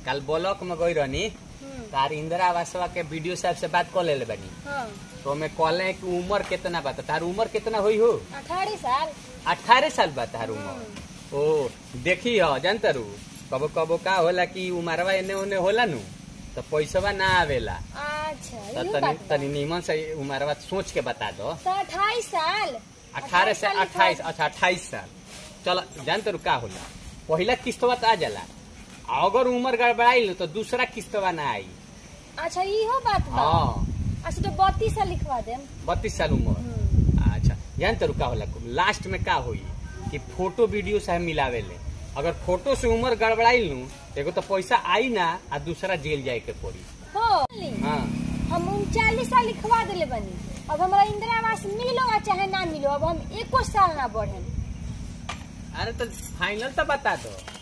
कल ब्लॉक में गई रहनी हम्म, तार इंदिरा आवासवा के वीडियो साहब से बात कर ले बानी हाँ तो हमें कहले कि उम्र कितना बा तार उम्र कितना हुई हो अठारह साल अठारह साल बा तार उम्र ओ देखी हो जानता रू कबो कबो का होला कि उमरवा एने ओने होला नु तो पैसवा ना आवेला अच्छा तो ये तनी बात बा। तनी नीमन से उमरवा सोच के बता दो तो अट्ठाईस साल अठारह से साल अट्ठाईस लिखवा- अच्छा अट्ठाईस साल चलो जानते रू का होला पहला किस्तवा तो आ जाला आ अगर उम्र गड़बड़ाई तो दूसरा किस्तवा ना आई अच्छा इहो बात बा हाँ अच्छा तो बत्तीस साल लिखवा देम बत्तीस साल उम्र हम्म, अच्छा जानते रू का होला लास्ट में का होई कि फोटो वीडियो से मिलावे ले अगर फोटो से उम्र गड़बड़ाई लू एगो तो पैसा आई ना आ दूसरा जेल जाए के पड़ी हो हाँ हम उनचालीस साल लिखवा दिले बनी अब हमरा इंदिरा आवास मिलो या चाहे ना मिलो अब हम एको साल ना बढ़े अरे तो फाइनल तो बता दो